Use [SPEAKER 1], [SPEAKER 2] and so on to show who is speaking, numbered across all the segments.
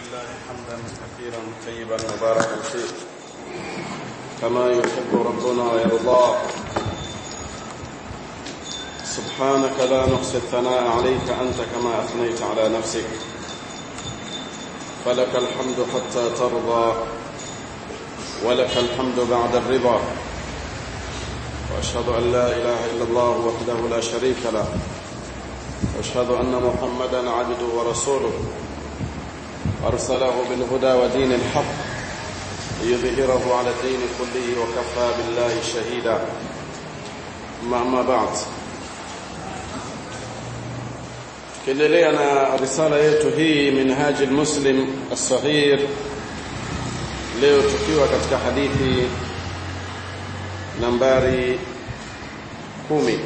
[SPEAKER 1] لله حمدا كثيرا طيبا مباركا فيه كما يحب ربنا ويرضاه سبحانك لا نحصي الثناء عليك أنت كما أثنيت على نفسك فلك الحمد حتى ترضى ولك الحمد بعد الرضا وأشهد أن لا إله إلا الله وحده لا شريك له وأشهد أن محمدا عبده ورسوله أرسله بالهدى ودين الحق ليظهره على الدين كله وكفى بالله شهيدا أما بعد tukiendelea na risala yetu hii minhaji muslim as-sahih leo tukiwa katika hadithi nambari kumi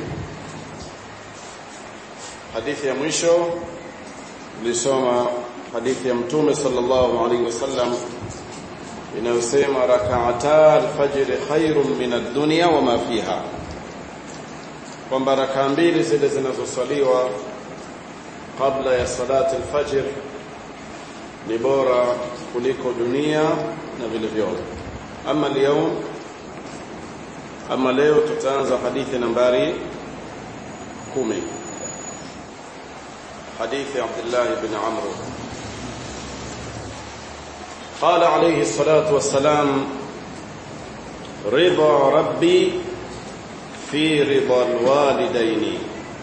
[SPEAKER 1] hadithi ya mwisho tulisoma hadithi ya mtume sallallahu alaihi wasallam inayosema rak'ata al-fajr khairun min ad-dunya wa ma fiha kwamba rakaa mbili zile zinazoswaliwa kabla ya salati al-fajr ni bora kuliko dunia na vilivyomo ama leo ama leo tutaanza hadithi nambari 10 حديث عبد الله بن عمرو قال عليه الصلاة والسلام رضا ربي في رضا الوالدين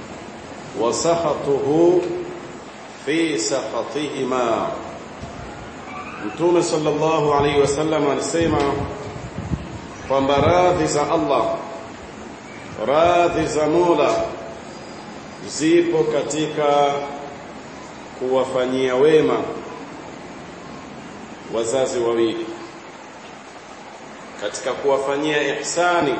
[SPEAKER 1] وسخطه في سخطهما Mtume sallallahu alaihi wasallam alisema kwamba radhi za Allah radhi za Mola zipo katika kuwafanyia wema wazazi wawili katika kuwafanyia ihsani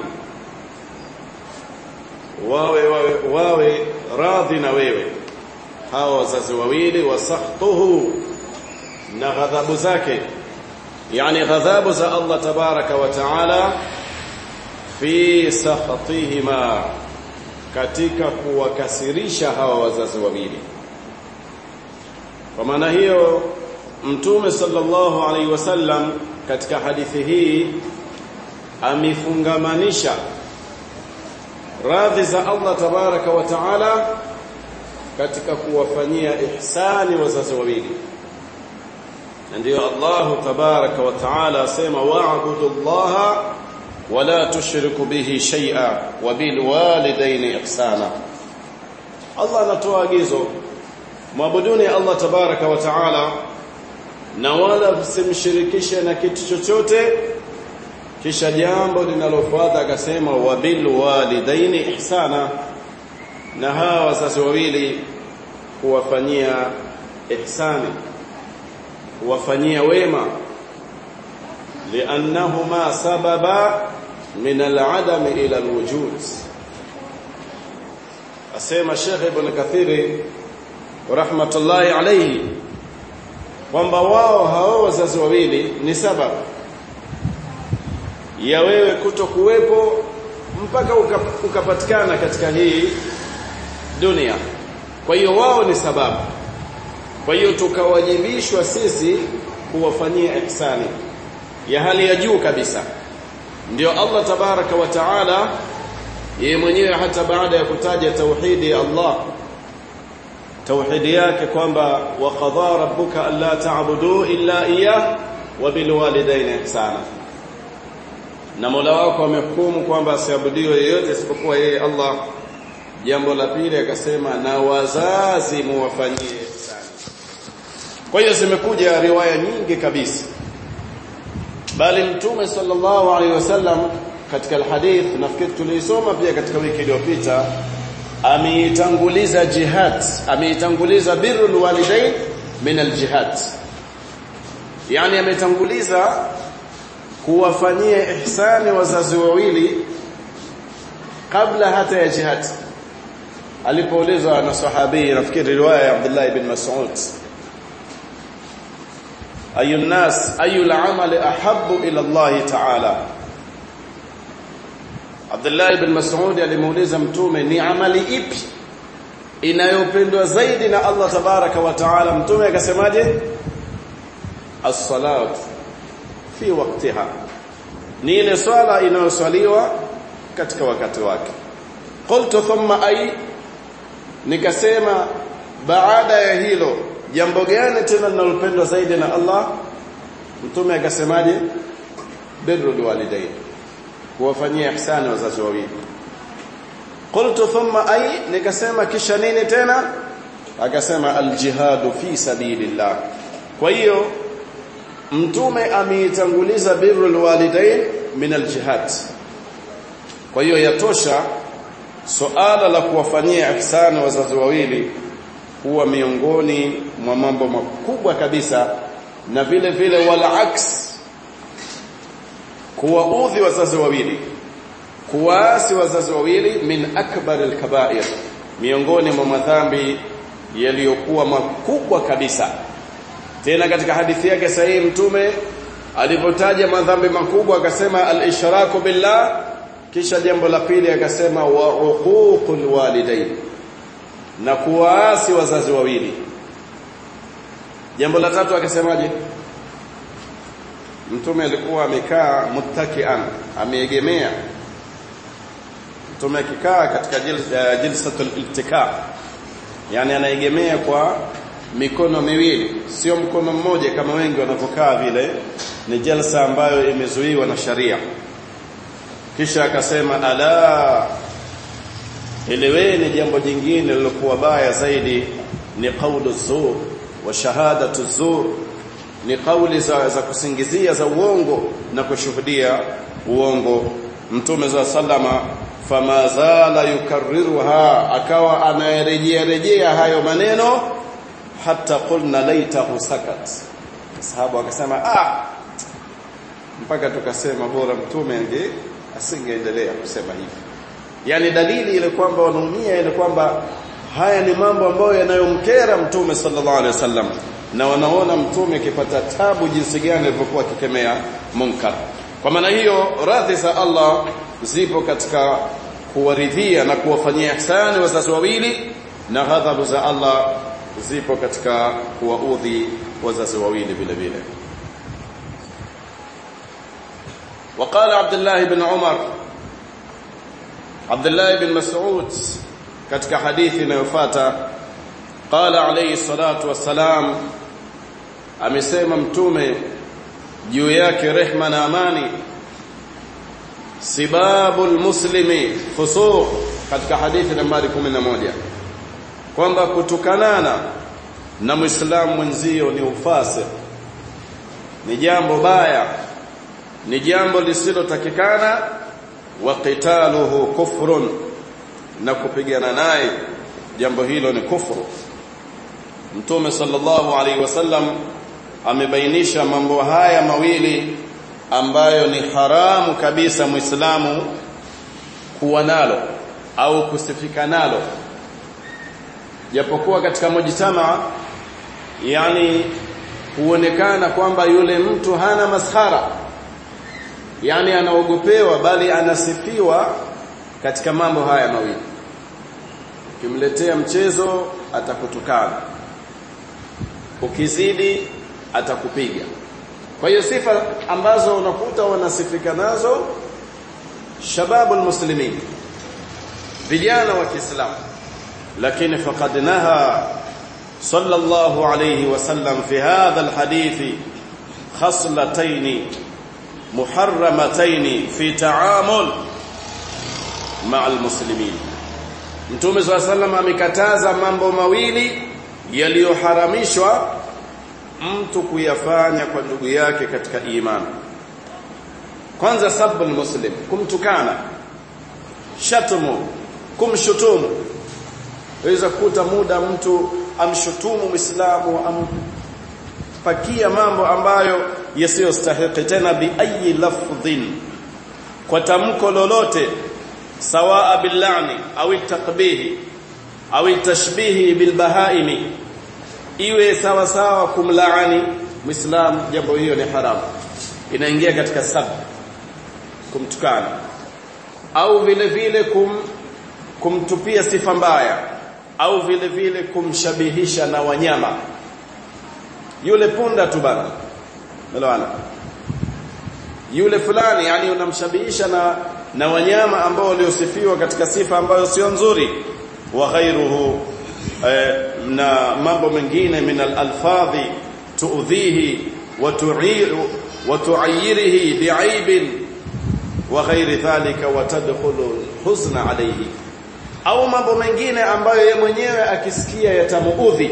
[SPEAKER 1] wawe wawe, wawe radhi na wewe hawa wazazi wawili wasahtuhu na ghadhabu zake yani ghadhabu za Allah tabaraka wa taala fi sakhatihima katika kuwakasirisha hawa wazazi wawili kwa maana hiyo mtume sallallahu alaihi wasallam katika hadithi hii amefungamanisha radhi za Allah tabaraka wa taala katika kuwafanyia ihsani wazazi wawili na ndio Allah tabaraka wa taala asema wa'budu Allah wala tushriku bihi shay'a wa bil walidayni ihsana Allah anatoa agizo mwabuduni Allah tabaraka wa taala na wala msimshirikishe na kitu chochote kisha jambo linalofuata akasema wabil walidaini ihsana na hawa wazazi wawili kuwafanyia ihsani kuwafanyia wema liannahuma sababa min al'adam ila alwujud asema Sheikh Ibn Kathiri rahmatullahi alayhi kwamba wao hao wazazi wawili ni sababu ya wewe kuto kuwepo mpaka ukapatikana katika hii dunia kwa hiyo wao ni sababu kwa hiyo tukawajibishwa sisi kuwafanyia ihsani ya hali ya juu kabisa ndio Allah tabaraka wa taala yeye mwenyewe hata baada ya kutaja tauhidi Allah tauhidi yake kwamba wa qadha rabbuka alla ta'budu illa iyyah wa bil walidayni ihsana na Mola wako amehukumu kwamba asiabudiwe yeyote isipokuwa yeye Allah jambo la pili akasema na wazazi muwafanyie ihsani kwa hiyo zimekuja riwaya nyingi kabisa bali mtume sallallahu alaihi wasallam katika alhadith nafikiri tulisoma pia katika wiki iliyopita ameitanguliza jihad ameitanguliza birrul walidain min aljihad yani ametanguliza kuwafanyia ihsani wazazi wawili kabla hata ya jihad alipoulizwa na sahabi nafikiri riwaya ya Abdullah ibn Mas'ud ayu nas ayu al-amali ahabbu ila Allah ta'ala Abdullah ibn Mas'ud alimuuliza mtume ni amali ipi inayopendwa zaidi na Allah tabaraka wa taala mtume akasemaje as-salat fi waqtiha ni ile swala inayoswaliwa katika wakati wake qultu thumma ay nikasema baada ya hilo jambo gani tena linalopendwa zaidi na Allah mtume akasemaje birrul walidain kuwafanyia ihsani wazazi wawili qultu thumma ay nikasema kisha nini tena akasema aljihadu fi sabilillah kwa hiyo mtume ameitanguliza birrul walidain min aljihad kwa hiyo yatosha suala la kuwafanyia ihsani wazazi wawili huwa miongoni mwa mambo makubwa kabisa na vile vile wala aks kuwaudhi wazazi wawili kuwaasi wazazi wawili min akbar alkabair miongoni mwa madhambi yaliyokuwa makubwa kabisa tena katika hadithi yake sahihi mtume alipotaja madhambi makubwa akasema al-ishraku billah kisha jambo la pili akasema wa uququl walidain na kuwaasi wazazi wawili jambo la tatu akasemaje mtume alikuwa amekaa muttakian ameegemea mtume akikaa katika jilsatul iltika yani anaegemea kwa mikono miwili sio mkono mmoja kama wengi wanavyokaa vile ni jalsa ambayo imezuiwa na sharia kisha akasema ala eleweni jambo jingine lilokuwa baya zaidi ni qaulu zur wa shahadatu zur ni kauli za, za kusingizia za uongo na kushuhudia uongo mtume za sallama fama zala yukarriruha akawa anayerejea rejea hayo maneno hata qulna laitahu sakat sahaba akasema ah mpaka tukasema bora mtume ange asingeendelea kusema hivi yani dalili ile kwamba wanaumia ile kwamba haya ni mambo ambayo yanayomkera mtume sallallahu alaihi wasallam na wanaona mtume akipata tabu jinsi gani alivyokuwa akikemea munkar kwa maana hiyo radhi za Allah zipo katika kuwaridhia na kuwafanyia ihsani wazazi wawili na ghadhabu za Allah zipo katika kuwaudhi wazazi wawili vile vile وقال عبد الله بن عمر عبد الله بن مسعود katika hadithi inayofuata qala alayhi salatu wassalam amesema mtume juu yake rehma na amani sibabul muslimi fusuq katika hadithi nambari 11 kwamba kutukanana na muislamu mwenzio ni ufasi ni jambo baya ni jambo lisilotakikana wa qitaluhu kufrun na kupigana naye jambo hilo ni kufuru mtume sallallahu alaihi wasallam amebainisha mambo haya mawili ambayo ni haramu kabisa muislamu kuwa nalo au kusifika nalo japokuwa katika mujtama yani huonekana kwamba yule mtu hana maskhara yani anaogopewa bali anasifiwa katika mambo haya mawili ukimletea mchezo atakutukana ukizidi atakupiga kwa hiyo sifa ambazo unakuta wanasifika nazo shababu almuslimin vijana wa Kiislamu lakini faqad naha sallallahu alayhi wasallam fi hadha alhadith khaslatayn muharramatayn fi ta'amul ma'a almuslimin Mtume swalla sallam amekataza mambo mawili yaliyoharamishwa mtu kuyafanya kwa ndugu yake katika imani. Kwanza sabbu muslim kumtukana, shatumu, kumshutumu. Waweza kukuta muda mtu amshutumu Muislamu ampakia mambo ambayo yasiyostahili tena bi ayi lafdhin kwa tamko lolote sawaa billani au takbihi au tashbihi bilbahaimi iwe sawa sawa kumlaani muislam jambo hiyo ni haramu inaingia katika sab kumtukana au vile vile kum kumtupia sifa mbaya au vile vile kumshabihisha na wanyama yule punda tu bana Umeelewana? Yule fulani yani unamshabihisha na na wanyama ambao waliosifiwa katika sifa ambayo sio nzuri wa ghairuhu eh, na mambo mengine min al-alfadhi tuudhihi wa tu'iru wa tu'ayyirihi bi'aibin wa ghairi dhalika wa tadkhulu huzna alayhi au mambo mengine ambayo yeye mwenyewe akisikia yatamuudhi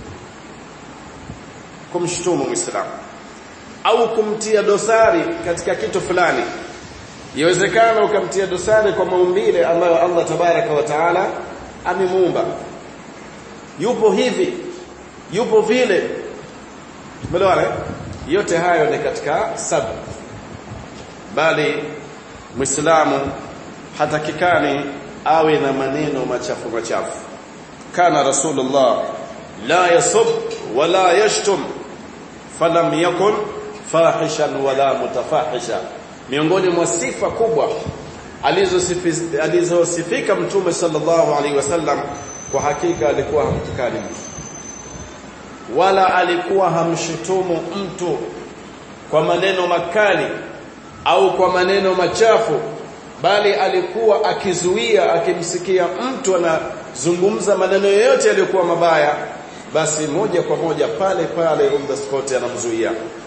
[SPEAKER 1] kumshutumu muislamu au kumtia dosari katika kitu fulani Yawezekana ukamtia dosari kwa maumbile ambayo Allah tabaraka wa taala amemuumba. Yupo hivi, yupo vile. Umeelewana? Yote hayo ni katika sababu. Bali Muislamu hatakikani awe na maneno machafu machafu. Kana Rasulullah la yasub wala yashtum falam yakun fahishan wala mutafahisha miongoni mwa sifa kubwa alizosifika alizosifika mtume sallallahu alaihi wasallam kwa hakika alikuwa hamtukani mtu wala alikuwa hamshutumu mtu kwa maneno makali au kwa maneno machafu bali alikuwa akizuia akimsikia mtu anazungumza maneno yoyote yaliyokuwa mabaya basi moja kwa moja pale pale on the spot anamzuia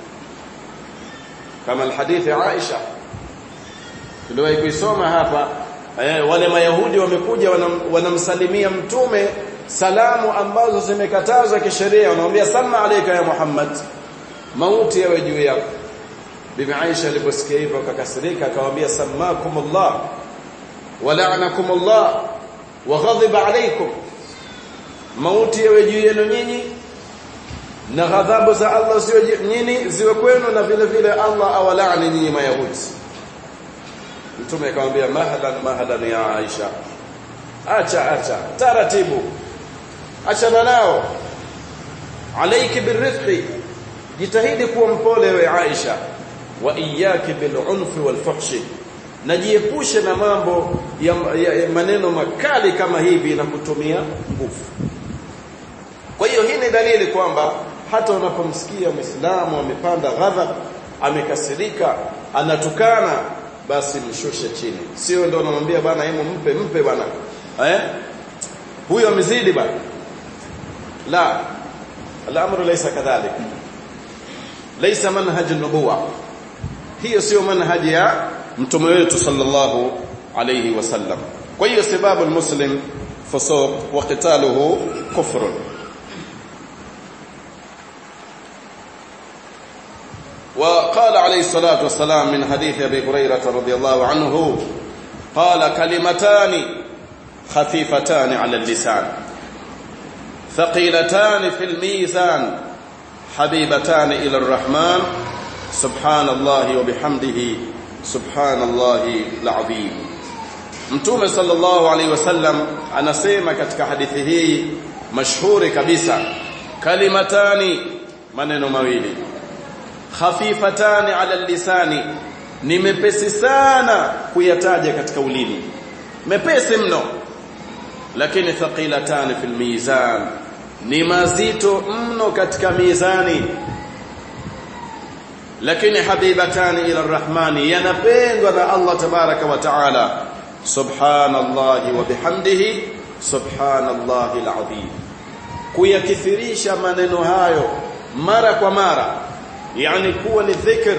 [SPEAKER 1] kama alhadithi Aisha tuliwahi kuisoma hapa eh, wale mayahudi wamekuja wanam, wanamsalimia mtume salamu ambazo zimekatazwa kisheria wanamwambia sama alayka ya Muhammad mauti yawe juu yako bibi Aisha aliposikia hivyo akakasirika akamwambia samakumullah wa la'anakumullah wa ghadiba alaykum mauti yawe juu yenu nyinyi na ghadhabu za Allah ziwe nyinyi ziwe kwenu na vile vile Allah awalaani nyinyi mayahudi mtume akamwambia mahalan mahalan ya Aisha acha acha taratibu achana nao alayki birifqi jitahidi kuwa mpole we Aisha wa iyyaki bil'unfi walfuhshi najiepushe na mambo ya, ya, ya maneno makali kama hivi na kutumia nguvu kwa hiyo hii ni dalili kwamba hata unapomsikia Muislamu amepanda ghadhab amekasirika anatukana basi mshushe chini sio ndio unamwambia bana hebu mpe mpe bana eh huyo amezidi bana la al-amru laysa kadhalik laysa manhaj an-nubuwa hiyo sio manhaji ya mtume wetu sallallahu alayhi wasallam kwa hiyo sababu al-muslim fusuq wa qitaluhu kufrun وقال عليه الصلاة والسلام من حديث أبي هريرة رضي الله عنه قال كلمتان خفيفتان على اللسان ثقيلتان في الميزان حبيبتان إلى الرحمن سبحان الله وبحمده سبحان الله العظيم Mtume sallallahu alaihi wasallam anasema katika hadithi hii mashhuri kabisa kalimatani maneno mawili khafifatani ala lisani ni mepesi sana kuyataja katika ulimi mepesi mno lakini thaqilatani fil mizan ni mazito mno katika mizani lakini habibatani ila arrahmani yanapendwa na Allah tabaraka wa taala subhanallahi wa bihamdihi subhanallahi alazim kuyakithirisha maneno hayo mara kwa mara yani kuwa ni dhikr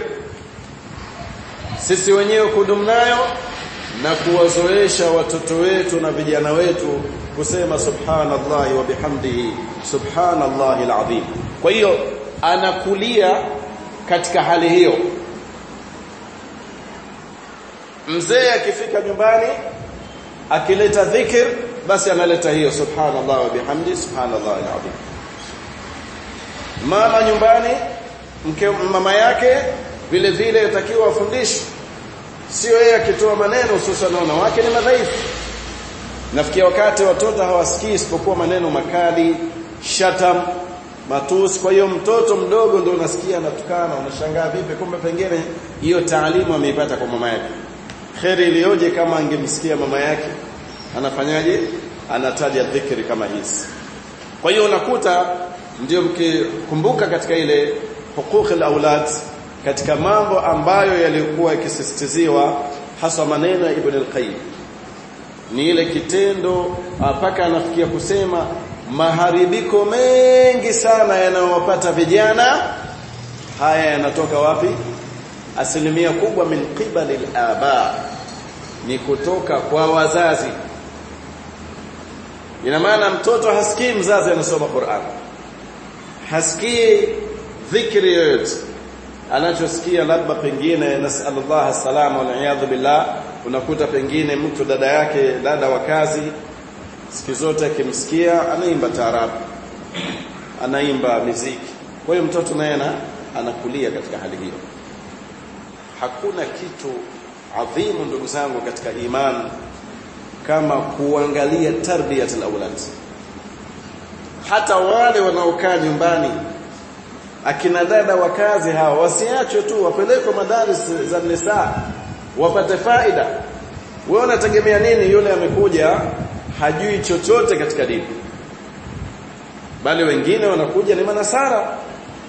[SPEAKER 1] sisi wenyewe kudumu nayo na kuwazoesha watoto wetu na vijana wetu kusema subhanallahi wa bihamdihi subhanallahi alazim kwa hiyo anakulia katika hali hiyo mzee akifika nyumbani akileta dhikr basi analeta hiyo subhanallah wa bihamdi subhanallah alazim mama nyumbani mke mama yake vile vile yatakiwa afundishwe sio yeye akitoa maneno hususan wanawake ni madhaifu nafikia wakati watoto hawasikii isipokuwa maneno makali shatam matusi kwa hiyo mtoto mdogo ndio unasikia anatukana unashangaa vipi kumbe pengine hiyo taalimu ameipata kwa mama yake kheri iliyoje kama angemsikia mama yake anafanyaje anataja dhikri kama hizi kwa hiyo unakuta ndio mkikumbuka katika ile huquq al-aulad katika mambo ambayo yalikuwa yakisisitiziwa hasa maneno ya Ibn al-Qayyim ni ile kitendo mpaka anafikia kusema maharibiko mengi sana yanayowapata vijana haya yanatoka wapi asilimia kubwa min qibali al-aba ni kutoka kwa wazazi ina maana mtoto hasikii mzazi anasoma Qur'an hasikii dhikri yoyote anachosikia labda pengine nasallallahu salama wal iyad billah unakuta pengine mtu dada yake dada wa kazi siku zote akimsikia anaimba taarabu anaimba muziki kwa hiyo mtoto naye anakulia katika hali hiyo hakuna kitu adhimu ndugu zangu katika imani kama kuangalia tarbiyat alawlad hata wale wanaokaa nyumbani akina dada wa kazi hawa wasiachwe tu wapelekwe madaris za nisa wapate faida wewe unategemea nini yule amekuja hajui chochote katika dini bali wengine wanakuja ni manasara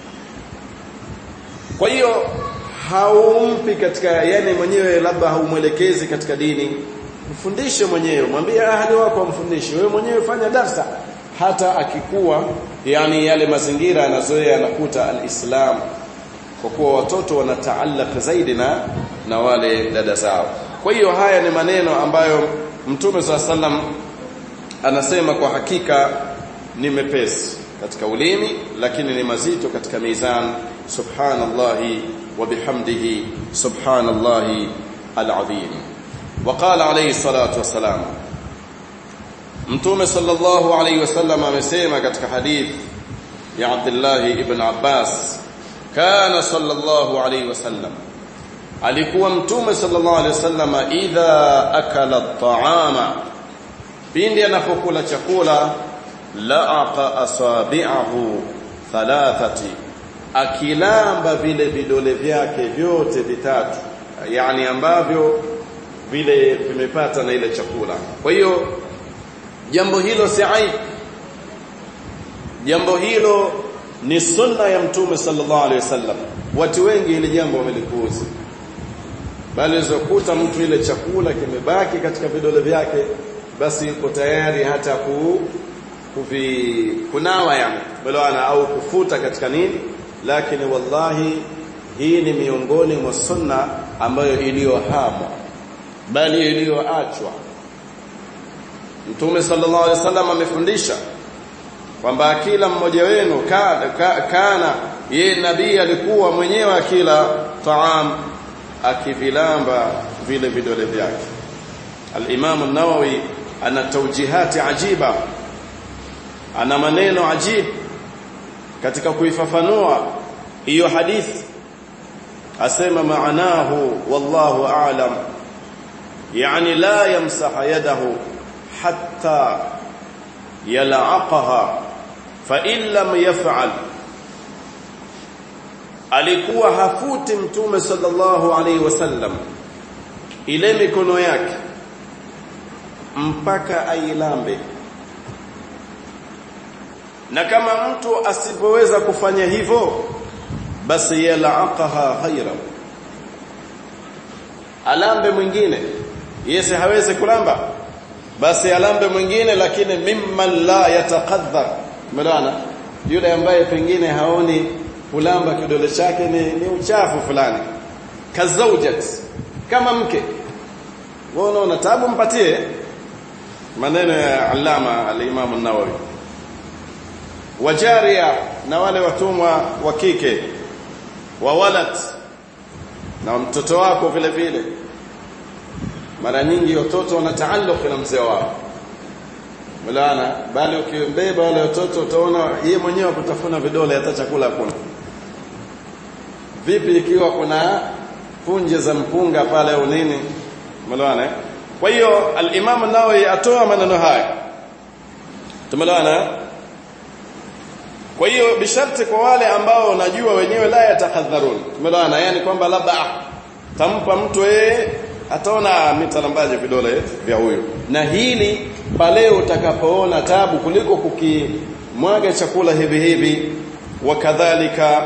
[SPEAKER 1] kwa hiyo haumpi katika yani mwenyewe labda haumwelekezi katika dini mfundishe mwenyewe mwambie ahli wako amfundishe wewe mwenyewe fanya darsa hata akikuwa yani yale mazingira anazoea anakuta alislam kwa kuwa watoto wanataallaq zaidi na na wale dada zao kwa hiyo haya ni maneno ambayo mtume swalla sallam anasema kwa hakika ni mepesi katika ulimi lakini ni mazito katika mizan subhanallahi wa bihamdihi subhanallahi alazim وقال عليه الصلاه والسلام mtume sallallahu alayhi wasallam amesema katika hadith ya Abdullah ibn Abbas kana sallallahu alayhi wasallam alikuwa mtume sallallahu alayhi wasallam idha akala at-ta'ama pindi anapokula chakula laaqa asabi'ahu thalathati akilamba vile vidole vyake vyote vitatu yani ambavyo vile vimepata na ile chakula kwa hiyo jambo hilo si aib jambo hilo ni sunna ya mtume sallallahu alaihi wasallam watu wengi ile jambo wamelikuuza bali zokuta mtu ile chakula kimebaki katika vidole vyake basi yuko tayari hata ku kuvi kunawa yani bwana au kufuta katika nini lakini wallahi hii ni miongoni mwa sunna ambayo iliyohamwa bali iliyoachwa Mtume sallallahu alaihi wasallam amefundisha kwamba kila mmoja wenu kana, kana ye nabii alikuwa mwenyewe akila taam akivilamba vile vidole vyake al-Imam an-Nawawi ana tawjihati ajiba ana maneno ajib katika kuifafanua hiyo hadithi asema maanahu wallahu a'lam yani la yamsaha yadahu حتى يلعقها فإن لم يفعل alikuwa hafuti mtume sallallahu alaihi wasallam ile mikono yake mpaka ailambe na kama mtu asipoweza kufanya hivyo basi yalaqaha ghaira alambe mwingine yese hawezi kulamba basi alambe mwingine lakini mimman la yataqaddar umeona yule ambaye pengine haoni kulamba kidole chake ni, ni uchafu fulani kazaujat kama mke wewe unaona tabu mpatie maneno ya allama al-imam an-nawawi wajaria na wale watumwa wa kike wa walad na mtoto wako vile vile mara nyingi watoto wana taalluq na mzee wao Mulana bali ukimbeba wale watoto utaona yeye mwenyewe kutafuna vidole hata chakula hakuna vipi ikiwa kuna punje za mpunga pale au nini Mulana kwa hiyo al-Imam an-Nawawi atoa maneno haya tumelana kwa hiyo bisharti kwa wale ambao najua wenyewe la yatakadharun tumelana yani kwamba labda ah, tampa mtu yeye ataona mitalambaje vidole vya huyo na hili pale utakapoona tabu kuliko kukimwaga chakula hivi hivi wakadhalika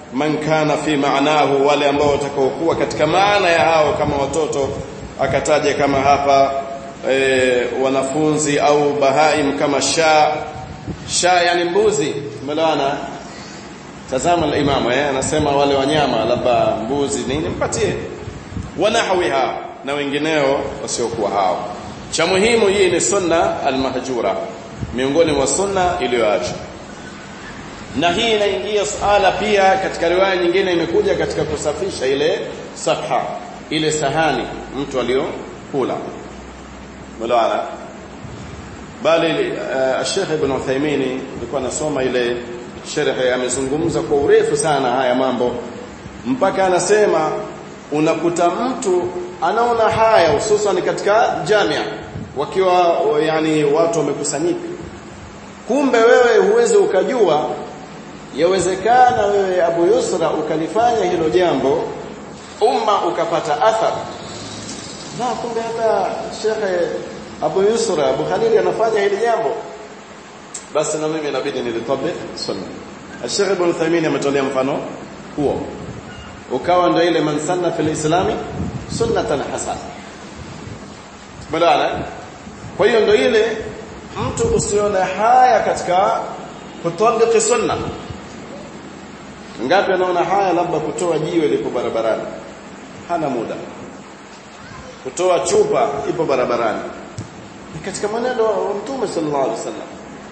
[SPEAKER 1] man kana fi maanahu wale ambao watakaokuwa katika maana ya hao kama watoto akataja kama hapa e, wanafunzi au bahaim kama sha sha yani mbuzi umeelewana tazama al-imam eh anasema wale wanyama labda mbuzi nini mpatie wanahwiha na wengineo wasiokuwa hao cha muhimu hii ni sunna al-mahjura miongoni mwa sunna iliyoachwa na hii inaingia suala pia katika riwaya nyingine imekuja katika kusafisha ile safha ile sahani mtu aliyokula mlaana bali uh, Sheikh Ibn Uthaymeen alikuwa anasoma ile sharhi amezungumza kwa urefu sana haya mambo mpaka anasema unakuta mtu anaona haya hususan katika jamia wakiwa yani watu wamekusanyika kumbe wewe huwezi ukajua yawezekana wewe Abu Yusra ukalifanya hilo jambo umma ukapata athar na kumbe hata Sheikh Abu Yusra Abu Khalil anafanya hili jambo basi na mimi inabidi nilitabik sunna Sheikh Ibn Uthaymeen ametolea mfano huo ukawa ndio ile man sanna fil islami sunnatan hasana badala kwa hiyo ndio ile mtu usione haya katika kutabiki sunna ngapi anaona haya labda kutoa jiwe lipo barabarani hana muda kutoa chupa ipo barabarani ni katika maneno ya mtume sallallahu alaihi wasallam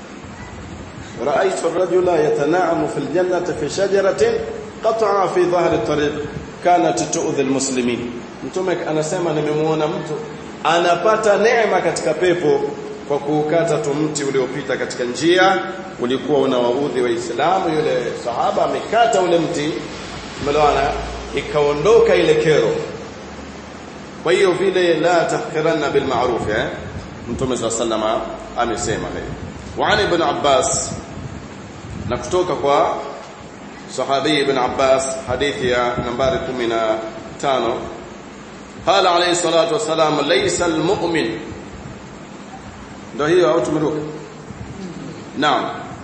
[SPEAKER 1] رايت الرجل يتنعم في الجنه في شجره قطع في ظهر الطريق كانت تؤذي المسلمين mtume anasema nimemuona mtu anapata neema katika pepo kwa kuukata tu mti uliopita katika njia ulikuwa unawaudhi waislamu yule sahaba amekata ule mti umeelewana ikaondoka ile kero kwa hiyo vile la tahqiranna bil ma'ruf eh mtume sallallahu amesema hiyo وعن ابن عباس na kutoka kwa sahabi ibn Abbas hadithi ya nambari 15 قال عليه الصلاه والسلام ليس المؤمن ndio hiyo au tumeruka naam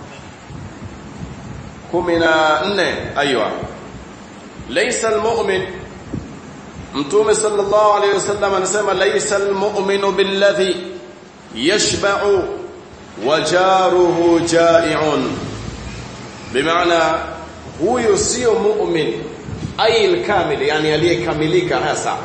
[SPEAKER 1] 14 ايوه ليس المؤمن mtume sallallahu alayhi wasallam anasema laysa almu'minu billadhi yashba'u wajaruhu ja'i'un bimaana huyo sio mu'min ay alkamil yani aliyekamilika hasa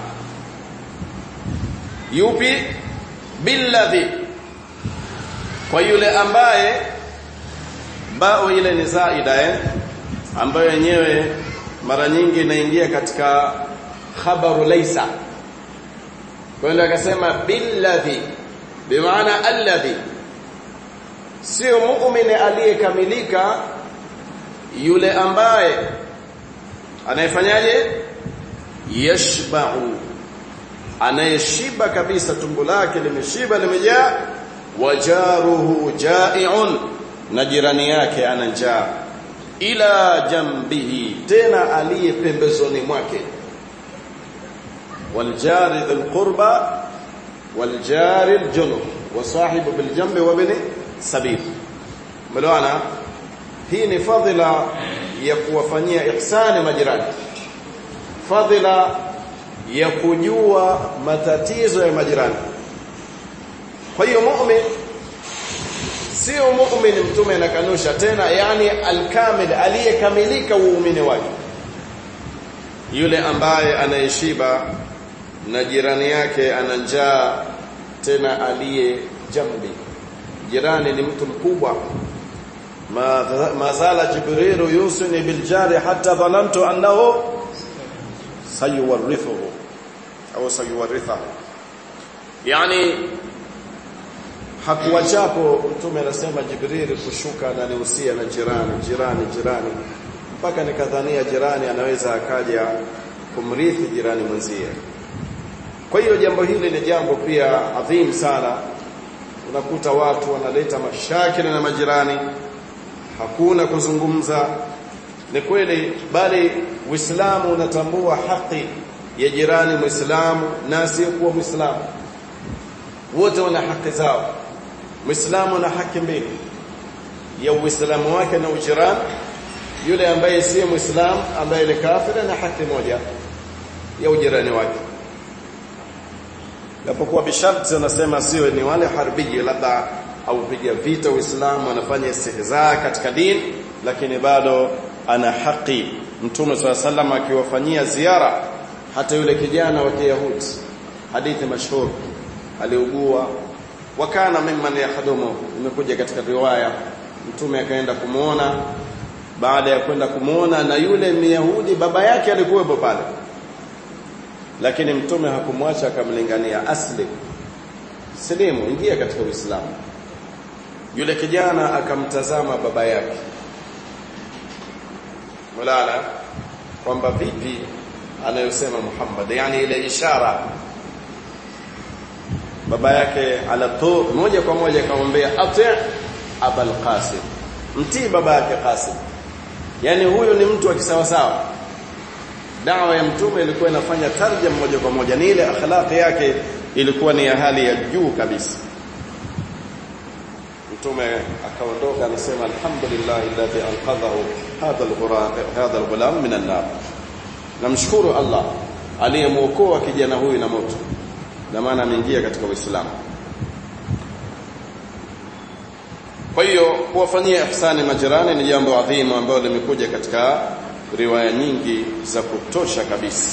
[SPEAKER 1] yupi billadhi kwa yule ambaye bao ile ni zaida eh ambayo yenyewe mara nyingi inaingia katika khabaru laysa kwa hiyo akasema billadhi bimaana alladhi sio muumini aliyekamilika yule ambaye anayefanyaje yashba'u anayeshiba kabisa tumbo lake limeshiba limejaa wajaruhu ja'i'un na jirani yake ana njaa ila jambihi tena aliye pembezoni mwake waljari dhil qurba waljari aljunub wasahibu biljambi wa bini sabil melewana hii ni fadhila ya kuwafanyia ihsani majirani fadhila ya kujua matatizo ya majirani kwa hiyo mu'min sio mu'min mtume anakanusha tena yani alkamil aliyekamilika uumini wake yule ambaye anayeshiba na jirani yake ana njaa tena aliye jambi jirani ni mtu mkubwa ma zala jibrilu yusini biljari hatta dhanantu annahu sayuwarithuhu au sayuwarithahu yani hakuwachapo mtume anasema jibril kushuka na nihusia na jirani jirani jirani mpaka nikadhania jirani anaweza akaja kumrithi jirani mwenzie kwa hiyo jambo hili ni jambo pia adhim sana unakuta watu wanaleta mashakili na majirani hakuna kuzungumza ni kweli bali Uislamu unatambua haki ya jirani Muislamu na asiyekuwa Muislamu wote wana haki zao Muislamu ana haki mbili ya Uislamu wake na ujirani yule ambaye si muislam ambaye ni kafiri na haki moja ya ujirani wake japokuwa bisharti anasema sio ni wale harbiji labda au piga vita uislamu wanafanya istihzaa katika dini lakini bado ana haki mtume swalla sallam akiwafanyia ziara hata yule kijana wa Kiyahudi hadithi mashhur aliugua wakana mimman yahdumu imekuja katika riwaya mtume akaenda kumuona baada ya kwenda kumuona na yule Myahudi baba yake alikuwepo pale lakini mtume hakumwacha akamlingania asli silimu ingia katika uislamu yule kijana akamtazama baba yake mulala kwamba vipi anayosema Muhammad yani ile ishara baba yake ala tu moja kwa moja akamwambia ati abul qasim mtii baba yake qasim yani huyu ni mtu wa kisawasawa dawa ya mtume ilikuwa inafanya tarjam moja kwa moja ni ile akhlaqi yake ilikuwa ni ya hali ya juu kabisa mtume akaondoka anasema alhamdulillah alladhi anqadhahu hadha alghuram hadha alghulam min an-nar namshukuru Allah aliyemuokoa kijana huyu na moto na maana ameingia katika Uislamu kwa hiyo kuwafanyia ihsani majirani ni jambo adhimu ambalo limekuja katika riwaya nyingi za kutosha kabisa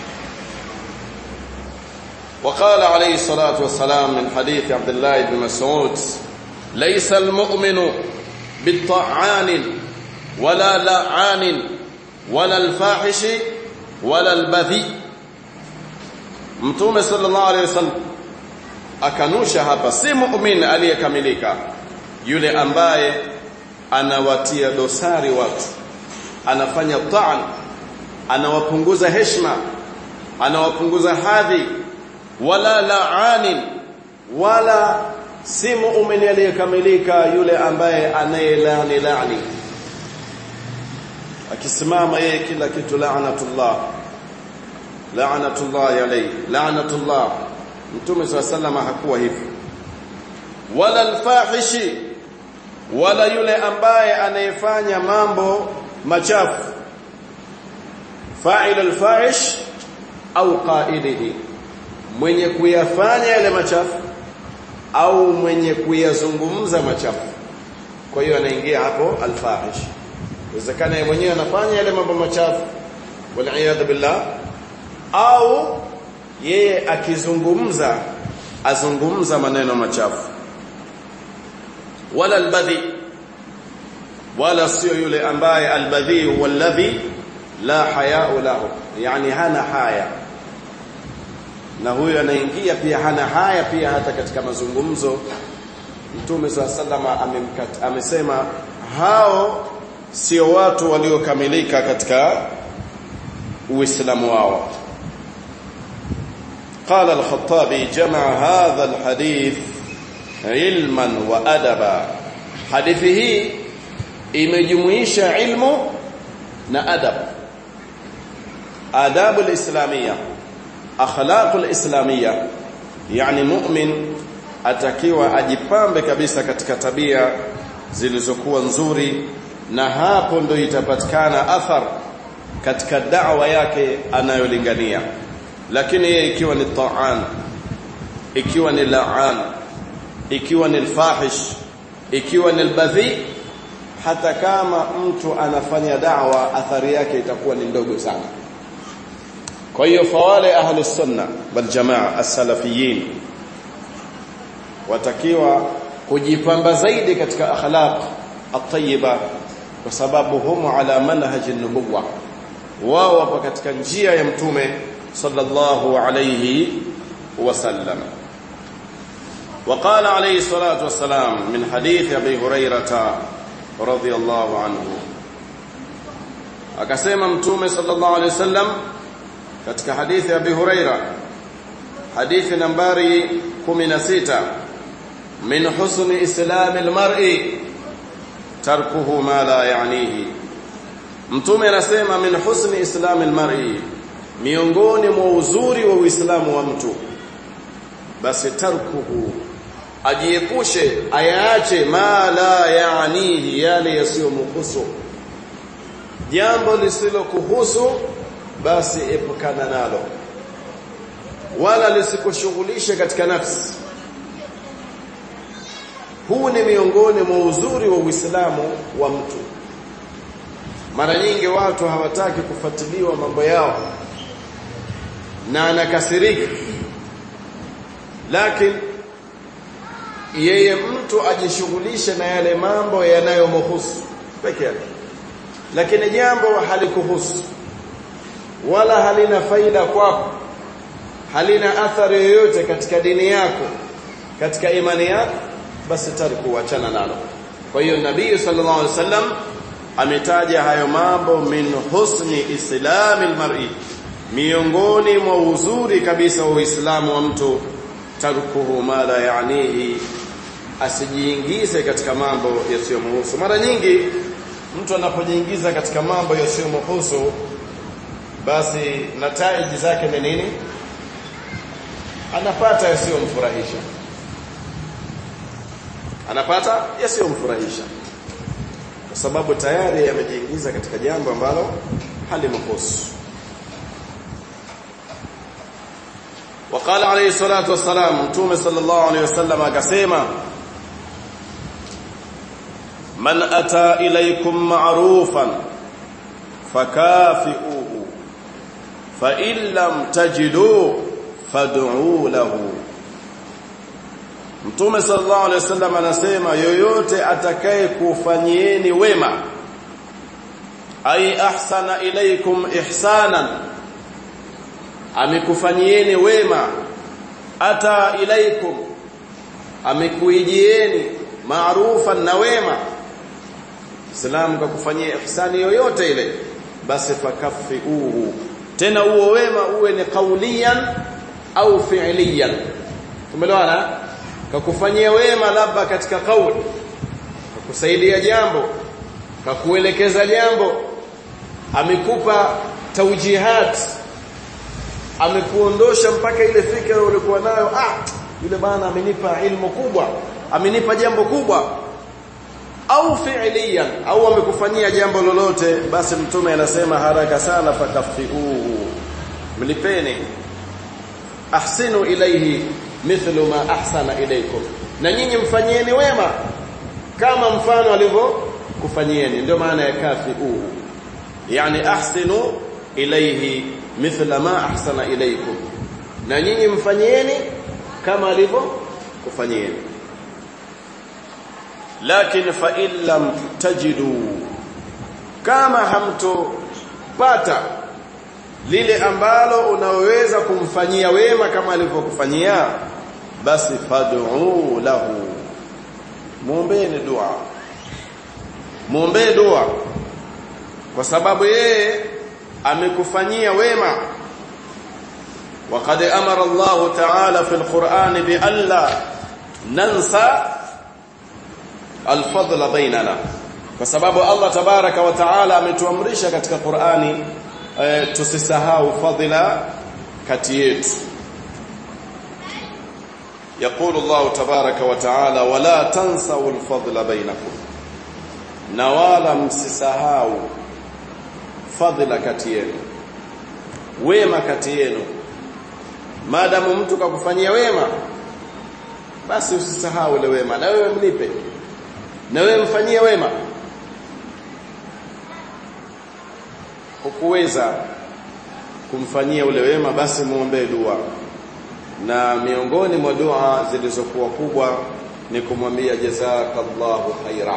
[SPEAKER 1] وقال عليه الصلاة والسلام من حديث عبد الله بن مسعود ليس المؤمن بالطعان ولا لعان ولا الفاحش ولا البذي mtume sallallahu alaihi wasallam akanusha hapa si muumini aliyekamilika yule ambaye anawatia dosari watu anafanya ta'an anawapunguza heshima anawapunguza hadhi wala la'anin wala si muumini aliyekamilika yule ambaye anayelani lani akisimama yeye kila kitu la'natullah la'natullah alayhi la'natullah mtume sallallahu hakuwa hivyo wala alfahishi wala yule ambaye anayefanya mambo machafu fa'il alfahish au qa'ilihi mwenye kuyafanya yale machafu au mwenye kuyazungumza machafu kwa hiyo anaingia hapo alfahish inawezekana yeye mwenyewe anafanya yale mambo machafu wal billah au yeye akizungumza azungumza maneno machafu wala albadhi wala sio yule ambaye albadhi walladhi la haya'u lahu yani hana haya na huyo anaingia pia hana haya pia hata katika mazungumzo Mtume SAW amesema hao sio watu waliokamilika katika uislamu wao قال الخطابي جمع هذا الحديث علما وادبا حديثه imejumuisha ilmu na adab adabu alislamia akhlaq alislamia yani mu'min atakiwa ajipambe kabisa katika tabia zilizokuwa nzuri na hapo ndo itapatikana athar katika da'wa yake anayolingania lakini yeye ikiwa ni ta'an ikiwa ni la'an ikiwa ni alfahish ikiwa ni albadhi hata kama mtu anafanya da'wa athari yake itakuwa ni ndogo sana kwa hiyo fawale ahlus sunna wal jamaa as-salafiyin watakiwa kujipamba zaidi katika akhlaq at-tayyiba kwa sababu humu ala manhaj an-nubuwah wao wapo katika njia ya mtume sallallahu alayhi wasallam وقال عليه الصلاة والسلام من حديث أبي هريرة رضي الله عنه akasema mtume sallallahu alayhi wasallam katika hadithi ya Abi Huraira hadithi nambari 16 min husni islam almar'i tarkuhu ma la ya'nihi mtume anasema min husni islam almar'i miongoni mwa uzuri wa uislamu wa mtu basi tarkuhu ajiepushe ayaache ma la yaanihi yale yasiyomhusu jambo lisilokuhusu basi epukana nalo wala lisikushughulishe katika nafsi huu ni miongoni mwa uzuri wa Uislamu wa mtu mara nyingi watu hawataki kufuatiliwa mambo yao na anakasirika lakini yeye mtu ajishughulishe na yale mambo yanayomhusu peke yake lakini jambo halikuhusu wala halina faida kwako halina athari yoyote katika dini yako katika imani yako basi tariku achana nalo kwa hiyo nabii sallallahu alaihi wasallam ametaja hayo mambo min husni islami almar'i miongoni mwa uzuri kabisa wa uislamu wa mtu tarkuhu ma la yaanihi asijiingize katika mambo yasiyomhusu mara nyingi mtu anapojiingiza katika mambo yasiyomhusu basi nataiji zake ni nini anapata yasiyomfurahisha anapata yasiyomfurahisha kwa sababu tayari amejiingiza katika jambo ambalo halimhusu وقال عليه الصلاه والسلام متوم صلى الله عليه وسلم akasema man ata ilaykum ma'rufan fakafi'uhu fa in lam tajidu fad'u lahu Mtume sallallahu alaihi wasallam anasema yoyote atakaye kufanyieni wema ai ahsana ilaykum ihsanan amekufanyieni wema ata ilaikum amekuijieni maarufan na wema Islam kwa kufanyia ihsani yoyote ile basi fakaffiuhu tena huo wema uwe ni kaulian au fi'liyan tumeelewana kakufanyia wema labda katika kauli kakusaidia jambo kakuelekeza jambo amekupa taujihat amekuondosha mpaka ile fikra ulikuwa nayo ah yule bana amenipa ilmu kubwa amenipa jambo kubwa au fi'liyan au amekufanyia jambo lolote basi mtume anasema haraka sana fakafiuhu mlipeni ahsinu ilayhi mithlu ma ahsana ilaykum na nyinyi mfanyieni wema kama mfano alivyo kufanyieni ndio maana ya kafiuhu yani ahsinu ilayhi mithla ma ahsana ilaykum na nyinyi mfanyieni kama alivyo kufanyieni lakini fa in lam tajidu kama hamtopata lile ambalo unaweza kumfanyia wema kama alivyokufanyia basi fad'u lahu muombeeni dua muombee dua kwa sababu yeye amekufanyia wema وقد امر الله تعالى في القران بألا ننسى الفضل بيننا kwa sababu Allah tabaraka wa taala ametuamrisha katika Qur'ani e, tusisahau fadhila kati yetu يقول الله تبارك وتعالى ولا تنسوا الفضل بينكم na wala msisahau fadhila kati yenu wema kati yenu maadamu mtu kakufanyia wema basi usisahau ile wema na wewe mlipe na wewe mfanyie wema hukuweza kumfanyia ule wema basi muombee dua na miongoni mwa dua zilizokuwa kubwa ni kumwambia jazakallahu khaira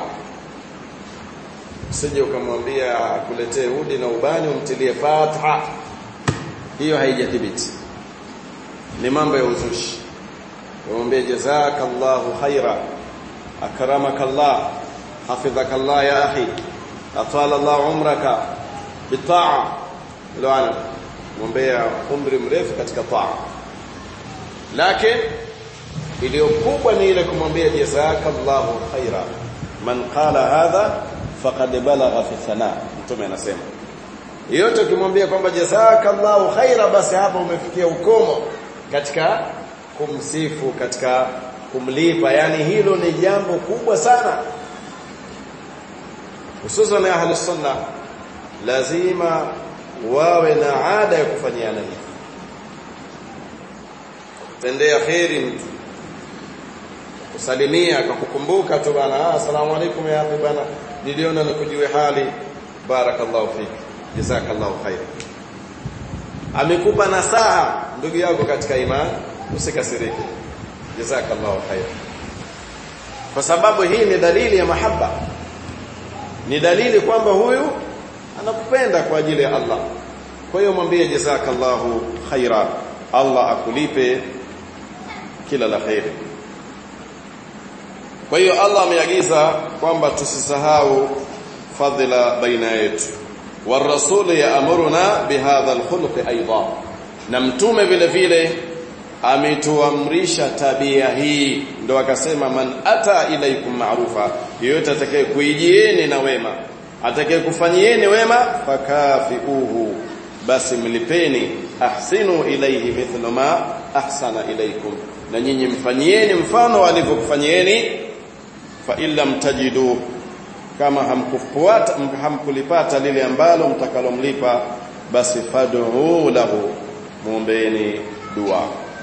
[SPEAKER 1] usije ukamwambia akuletee udi na ubani umtilie fatha hiyo haijathibiti ni mambo ya uzushi umwambie jazakallahu khaira akramakallah hafidhakallah ya akhi atala Allah umraka bitaa laana mwombea umri mrefu katika taa lakini iliyo kubwa ni ile kumwambia jazakallahu khaira man qala hadha faqad balagha fi thana mtume anasema yote ukimwambia kwamba jazakallahu khaira basi hapa umefikia ukomo katika kumsifu katika kumlipa yani hilo ni jambo kubwa sana hususan ahli sunna lazima wawe na ada ya kufanyiana hivi tendea kheri mtu kusalimia akakukumbuka tu bana asalamu alaykum ya akhi bana niliona nikujue hali barakallahu fik jazakallahu khair amekupa nasaha ndugu yako katika imani usikasirike jazakallahu khair kwa sababu hii ni dalili ya mahaba ni dalili kwamba huyu anakupenda kwa ajili ya Allah kwa hiyo mwambie jazakallahu khaira Allah akulipe kila la khairi kwa hiyo Allah ameagiza kwamba tusisahau fadhila baina yetu والرسول يأمرنا بهذا الخلق ايضا na mtume vile vile ametuamrisha tabia hii ndo akasema man ata ilaikum ma'rufa yeyote atakaye kuijieni na wema atakaye kufanyieni wema fakafiuhu basi mlipeni ahsinu ilayhi mithla ma ahsana ilaykum na nyinyi mfanyieni mfano alivyokufanyieni fa illam tajidu kama hamkufuata hamkulipata lile ambalo mtakalomlipa basi fad'u lahu muombeeni dua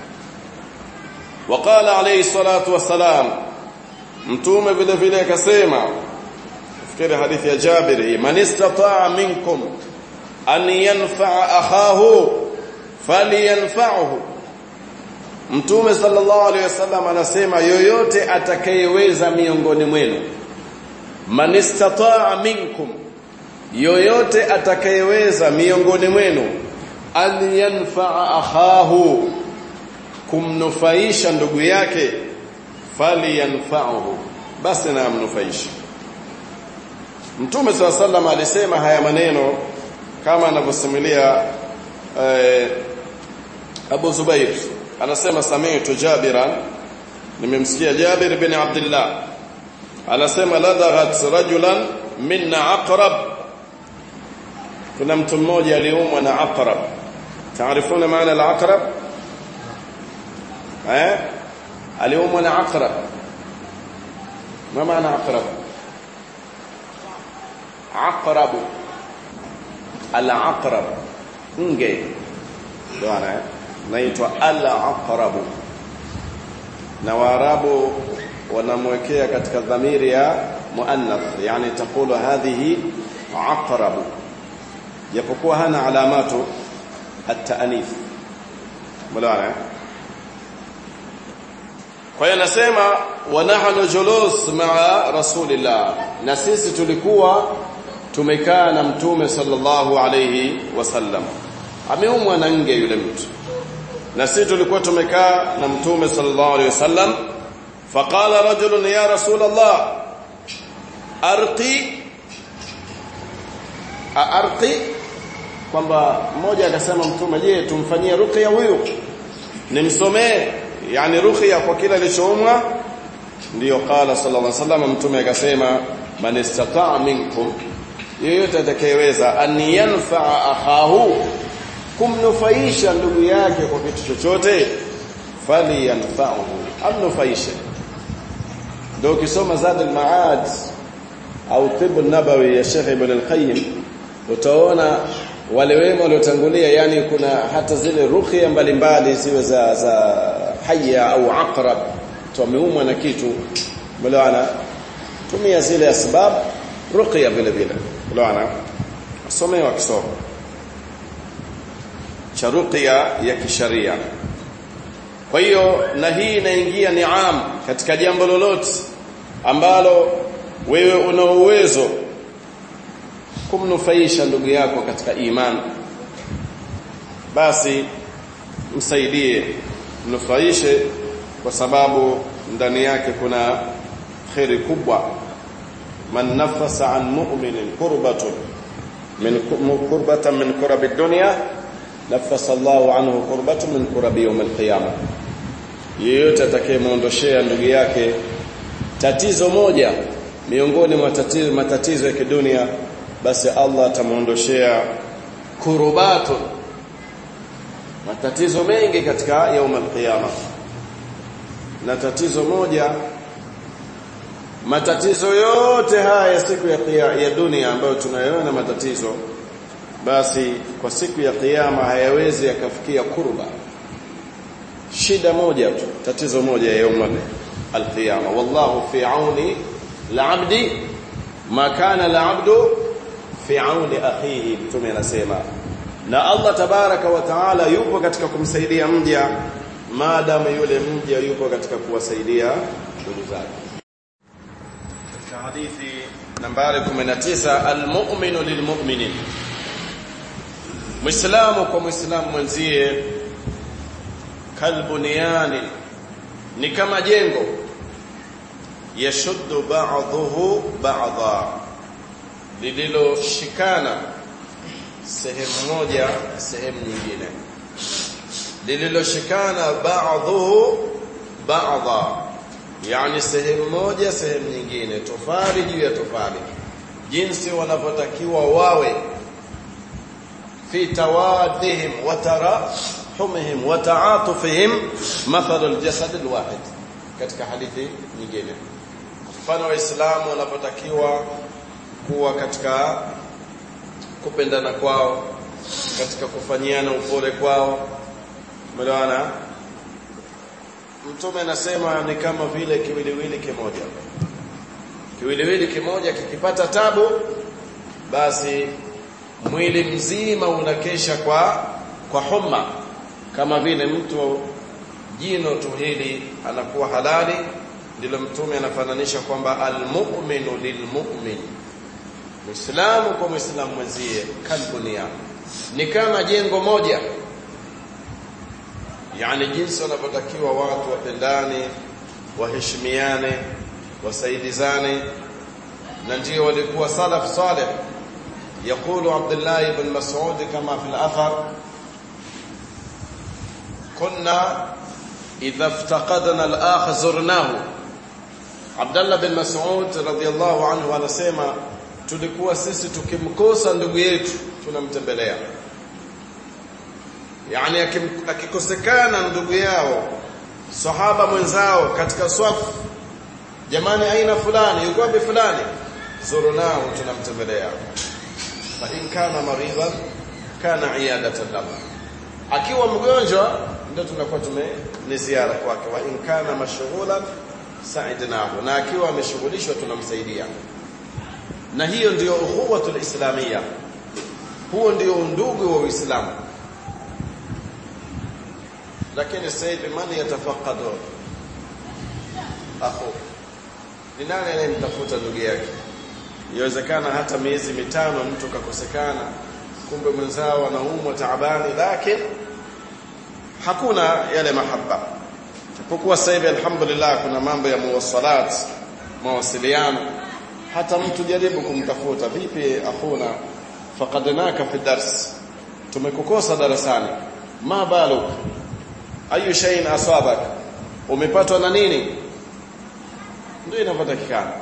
[SPEAKER 1] waqala alayhi salatu wassalam mtume vile vile akasema fikiri hadithi ya Jabir hii man istata'a minkum an yanfa'a akhahu falyanfa'hu mtume sallallahu alayhi wasallam anasema yoyote atakayeweza miongoni mwenu man istata'a minkum yoyote atakayeweza miongoni mwenu an yanfa'a akhahu kumnufaisha ndugu yake falyanfa'uhu basi na amnufaishe Mtume swalla sallam alisema haya maneno kama anavyosimulia eh, Abu Zubair anasema sami'tu Jabiran nimemsikia Jabir bin Abdullah anasema ladaghat rajulan minna aqrab kuna mtu mmoja aliumwa na aqrab taarifuna maana al-aqrab eh aliumwa na aqrab ma maana aqrab aqrab al-aqrab nge bwana naitwa al-aqrab na waarabu wanamwekea katika dhamiri ya muannath yani takulu hadhihi aqrab japokuwa hana alamatu at-ta'nith mlaana kwa hiyo nasema wa nahnu julus ma'a rasulillah na sisi tulikuwa tumekaa na mtume sallallahu alayhi wasallam ameumwa na nge yule mtu na sisi tulikuwa tumekaa na mtume sallallahu alayhi wasallam faqala rajulun ya rasulullah arqi arqi kwamba mmoja akasema mtume je tumfanyie ruqya huyu nimsomee yani ruqya kwa kila alichoumwa ndiyo qala sallallahu alaihi wasallam mtume akasema man istata'a minkum yeyote atakayeweza an yanfa'a akhahu kumnufaisha ndugu yake kwa kitu chochote fali yanfa'uhu amnufaishe ndio ukisoma zad al-ma'ad au tib an-nabawi ya Sheikh Ibn al-Qayyim utaona wale wema waliotangulia yani kuna hata zile ruqya mbalimbali ziwe za za haya au aqrab tumeumwa na kitu mlaana tumia zile asbab ruqya vile vile mlaana somewa kisomo cha ruqya ya kisharia kwa hiyo na hii inaingia niam katika jambo lolote ambalo wewe una uwezo kumnufaisha ndugu yako katika imani basi msaidie mnufaishe kwa sababu ndani yake kuna khairi kubwa man nafasa an mu'minin kurbatun min kurbatan min kurabi dunya nafasa Allahu anhu kurbatan min kurabi yawm al-qiyamah yeyote atakayemuondoshea ndugu yake tatizo moja miongoni mwa matatizo, matatizo ya kidunia basi Allah atamuondoshea kurubatu matatizo mengi katika yaum al-qiyama na tatizo moja matatizo yote haya ya siku ya, ya dunia ambayo tunayoona matatizo basi kwa siku ya kiyama hayawezi yakafikia kurba shida moja tu tatizo moja ya yaum al-qiyama wallahu fi auni al-abdi ma kana al-abdu fi auni akhihi mtume anasema na Allah tabaraka wa taala yupo katika kumsaidia mja maadamu yule mja yupo katika kuwasaidia ndugu zake katika hadithi nambari 19 almu'minu lilmu'minin muislamu kwa muislamu mwenzie kalbuniyani ni kama jengo yashuddu ba'dhuhu ba'dha lililoshikana sehemu moja sehemu nyingine lililoshikana ba'dhuhu ba'dha yani sehemu moja sehemu nyingine tofali juu ya tofali jinsi wanavyotakiwa wawe fi tawadihim wa tarahumihim wa ta'atufihim mathalu aljasad alwahid katika hadithi nyingine mfano waislamu wanapotakiwa kuwa katika kupendana kwao katika kufanyiana upole kwao umeelewana mtume anasema ni kama vile kiwiliwili kimoja kiwiliwili kimoja kikipata tabu basi mwili mzima unakesha kwa kwa homa kama vile mtu jino tu hili anakuwa halali ndilo mtume anafananisha kwamba almu'minu lilmu'min Muislamu kwa Muislamu mwenzie kalbunia ni kama jengo moja yani jinsi wanavyotakiwa watu wapendane waheshimiane wasaidizane na ndio walikuwa salaf salih يقول عبد الله بن مسعود كما في الأثر كنا إذا افتقدنا الآخ زرناه عبد الله بن مسعود رضي الله عنه anasema tulikuwa sisi tukimkosa ndugu yetu tunamtembelea yani akikosekana ndugu yao sahaba mwenzao katika swafu jamani aina fulani yuko wapi fulani zurunao tunamtembelea fa in kana maridan kana iyadatan lahu akiwa mgonjwa ndio tunakuwa tume ni ziara kwake wa in kana mashghulan sa'idnahu na akiwa ameshughulishwa tunamsaidia na hiyo ndiyo ukhuwatul islamia huo ndio undugu wa Uislamu lakini sasa hivi mani yatafaqadu akhu ni nani anayemtafuta ndugu yake inawezekana hata miezi mitano mtu kakosekana kumbe mwenzao anaumwa taabani lakini hakuna yale mahaba kwa sasa hivi alhamdulillah kuna mambo ya muwasalat mawasiliano hata mtu jaribu kumtafuta vipi akhuna faqadnaka fi dars tumekukosa darasani ma baluk ayu shay'in asabak umepatwa na nini ndio inavyotakikana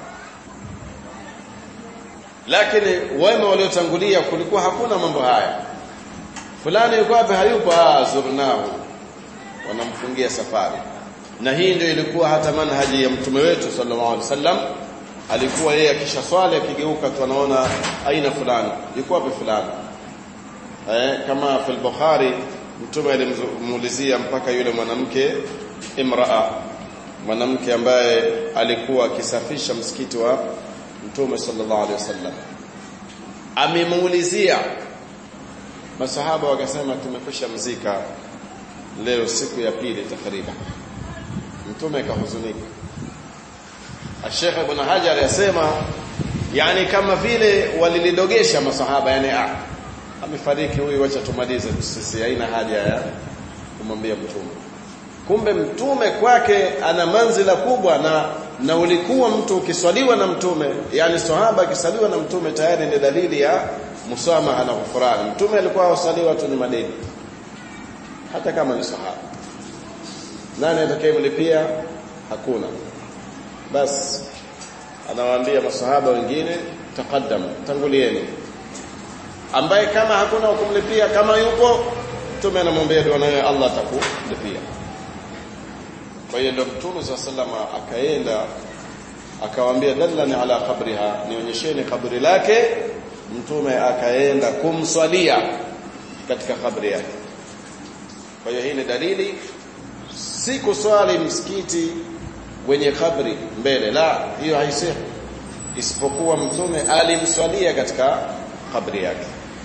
[SPEAKER 1] lakini wema waliotangulia kulikuwa hakuna mambo haya fulani yuko wapi hayupo ah zurnahu wanamfungia safari na hii ndio ilikuwa hata manhaji ya mtume wetu sallallahu alaihi wasallam alikuwa yeye akisha swali akigeuka tu anaona aina fulani yuko wapi fulani eh kama fil bukhari mtume alimuulizia mpaka yule mwanamke imraa mwanamke ambaye alikuwa akisafisha msikiti wa mtume sallallahu alaihi wasallam amemuulizia masahaba wakasema tumekwisha mzika leo siku ya pili takriban mtume akahuzunika Sheikh Ibn Hajar yasema yani kama vile walilidogesha masahaba yani ah amefariki huyu acha tumalize sisi haina haja ya kumwambia mtume kumbe mtume kwake ana manzila kubwa na na ulikuwa mtu ukiswaliwa na mtume yani sahaba akisaliwa na mtume tayari ni dalili ya musamaha na ghufrani mtume alikuwa asaliwa tu ni madeni hata kama ni sahaba nani atakayemlipia hakuna bas anawaambia masahaba wengine taqaddam tangulieni ambaye kama hakuna kumlipia kama yupo mtume anamwambia dua nayo Allah atakulipia kwa hiyo ndio mtume sallallahu akaenda akawaambia dallani ala qabriha nionyesheni kaburi lake mtume akaenda kumswalia katika kabri yake kwa hiyo hii ni dalili si kuswali msikiti wenye kabri mbele la hiyo haisihi isipokuwa mtume alimswalia katika kabri yake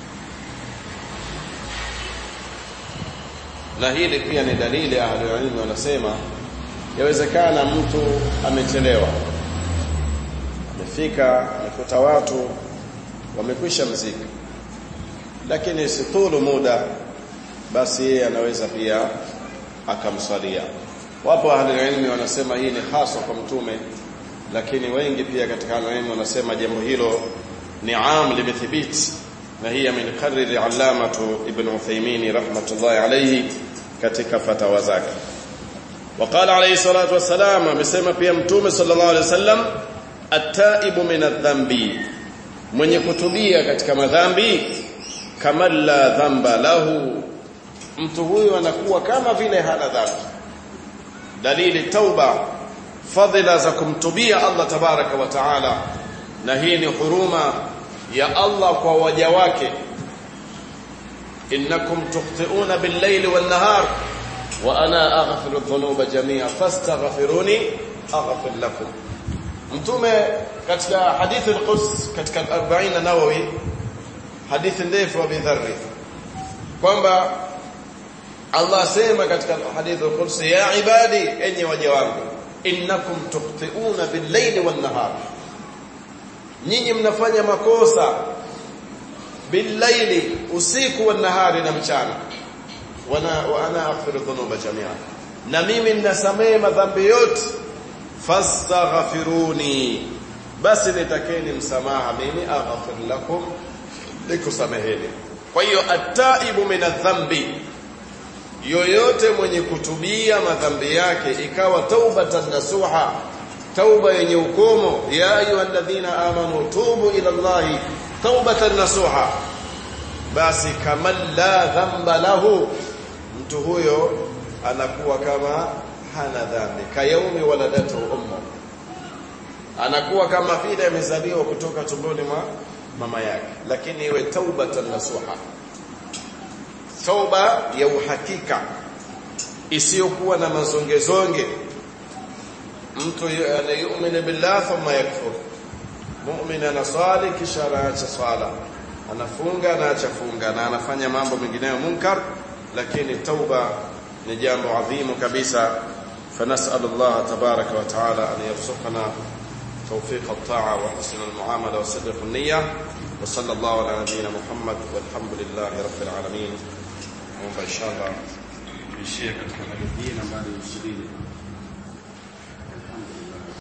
[SPEAKER 1] na hili pia ni dalili ahlulilmi wanasema yawezekana mtu amechelewa amefika amekuta watu wamekwisha mzika lakini situlu muda basi yeye anaweza pia akamswalia wapo ahlulilmi wanasema hii ni hasa kwa mtume lakini wengi pia katika ahlulilmi wanasema jambo hilo ni am limethibiti na hii amenikariri allamatu ibn Uthaymeen rahmatullahi alayhi katika fatawa zake وقال عليه الصلاه والسلام amesema pia mtume sallallahu alayhi wasallam at-taibu min adh-dhanbi mwenye kutubia katika madhambi kama la dhamba lahu mtu huyu anakuwa kama vile hana dhambi dalili tauba fadhila za kumtubia Allah tabaraka wa taala na hii ni huruma ya Allah kwa waja wake innakum tukhti'una bil-layli wan-nahar wa ana aghfiru dhunuba jami'a fastaghfiruni aghfir lakum mtume katika hadithi al-Quds katika 40 Nawawi hadithi ndefu wa bidharri kwamba Allah asema katika hadithi al-Quds ya ibadi enyi waja wangu innakum tukhti'una bil-layli wan-nahar nyinyi mnafanya makosa billaili usiku wa nahari na mchana wana wa ana aghfiru dhunuba jamia na mimi ninasamehe madhambi yote fastaghfiruni basi nitakeni msamaha mimi aghfir lakum nikusameheni kwa hiyo ataibu min adhambi yoyote mwenye kutubia madhambi yake ikawa taubatan nasuha tauba yenye ukomo ya ayyuhalladhina amanu tubu ila Allahi taubatan nasuha basi kama la dhamba lahu mtu huyo anakuwa kama hana dhambi kayaumi waladatu ummu anakuwa kama vile amezaliwa kutoka tumboni mwa mama yake lakini iwe taubatan nasuha tauba ya uhakika isiyokuwa na mazongezonge mtu anayuamini billah thumma yakfur mu'min anasali kisha anaacha swala anafunga anaacha funga na anafanya mambo mengineyo munkar lakini tauba ni jambo adhimu kabisa فنسأل الله تبارك وتعالى أن يرزقنا توفيق الطاعة وحسن المعاملة وصدق النية وصلى الله على نبينا محمد والحمد لله رب العالمين وإن شاء الله في شيء كتب الدين ما يسليه